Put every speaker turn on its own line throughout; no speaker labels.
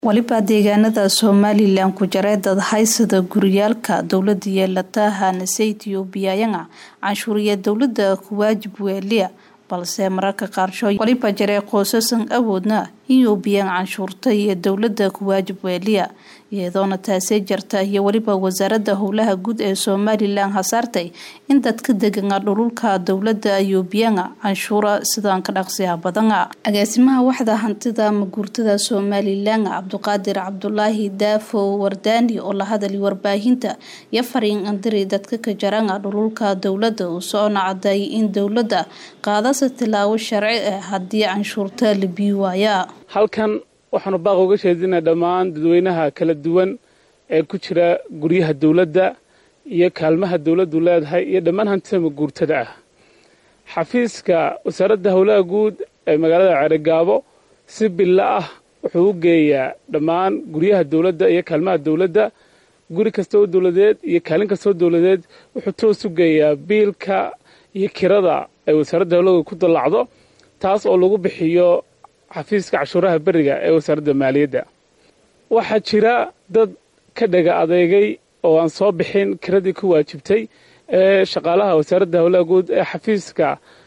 waliba deegaanada somalilan ku jaray dad haysada guryaalka dowlada yeelataha nase ethioobiyayanga canshuuriya dowlada kuwaajib weeliya balse mararka qaarshood waliba jaray qoosasan awoodna ethiobiyan canshuurta iyo dowlada kuwaajib weeliya iyadoona taasee jarta iyo weliba wasaarada howlaha guud ee somalilan hasaartay in dadka degana dhululka dowlada ethioobiyanga canshuura sidaan ka dhaqsiya badana agaasimaha waxda hantida maguurtada somalilan cabduqaadir cabdulaahi daafo wardaani oo la hadali warbaahinta iyo fariin andiri dadka ka jaranga dhululka dowlada uu socona caday in dowlada qaadasa tilaabo sharci ah haddii canshuurta la bii waaya
halkan waxaanu baaq uga sheedinaa dhammaan dadweynaha kala duwan ee ku jira guryaha dowladda iyo kaalmaha dowladdu leedahay iyo dhammaan hantida maguurtada ah xafiiska wasaaradda howlaha guud ee magaalada ceerigaabo si billa ah wuxuu u geeyaa dhammaan guryaha dowladda iyo kaalmaha dowladda guri kasta oo dowladeed iyo kaalin kastaoo dowladeed wuxuu toos u geeyaa biilka iyo kirada ay wasaaradda howlaha guud ku dallacdo taas oo lagu bixiyo xafiiska cashuuraha beriga ee wasaaradda maaliyadda waxaa jira dad ka dhaga adeegay oo aan soo bixin kiradii ku waajibtay ee shaqaalaha wasaaradda howlaha guud ee xafiiska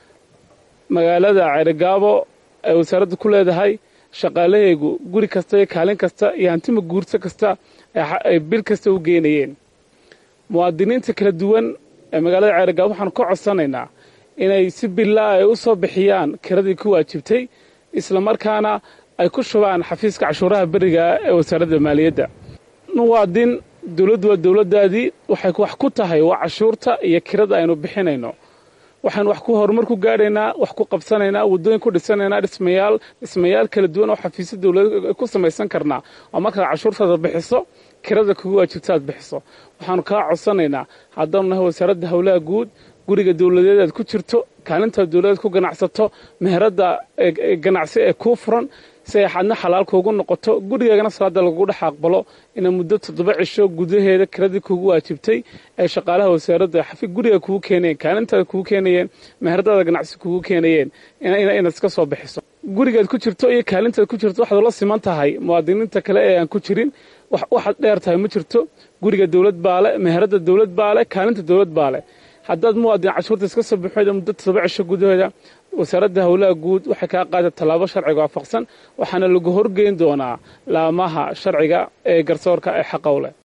magaalada ceerigaabo ee wasaaradda ku leedahay shaqaalahaygu guri kasta iyo kaalin kasta iyo hantima guurto kasta ay bil kasta u geynayeen muwaadiniinta kala duwan ee magaalada ceerigaabo waxaanu ka codsanaynaa inay si billaa ay u soo bixiyaan kiradii ku waajibtay islamarkaana ay ku shubaan xafiiska cashuuraha beriga ee wasaaradda maaliyadda muwaadin dowladdu waa dowladdaadii waxay wax ku tahay waa cashuurta iyo kirada aynu bixinayno waxaan wax ku horumar ku gaadhaynaa wax ku qabsanaynaa waddooyin ku dhisanaynaa dhismayaal dhismayaal kala duwan oo xafiisya dowlad ku samaysan karnaa oo markaad cashuurtaada bixiso kirada kugu waajibta aad bixiso waxaanu kaa codsanaynaa haddaanu nahay wasaaradda howlaha guud guriga dowladeed aad ku jirto kaalintaad dowladeed ku ganacsato meheradda ganacsi ee kuu furan si ay xadna xalaal kuugu noqoto gurigaagana salaada lagugu dhex aqbalo ina muddo toddoba cisho gudaheeda kiradii kuugu waajibtay ee shaqaalaha wasaaradda guriga kugu keenayeen kaalintaada kugu keenayeen meheradaada ganacsi kugu keenayeen inaad iska soo bixiso gurigaad ku jirto iyo kaalintaad ku jirto waxaad ula siman tahay muwaadiniinta kale ee aan ku jirin waxaad dheer tahay ma jirto guriga dowlad baale meherada dowlad baale kaalinta dowlad baale haddaad muwaadin cashuurta iska soo bixoda muddo toddoba cisho gudaheeda wasaaradda howlaha guud waxay kaa qaada tallaabo sharciga waafaqsan waxaana lagu horgeyn doonaa laamaha sharciga ee garsoorka ee xaqowleh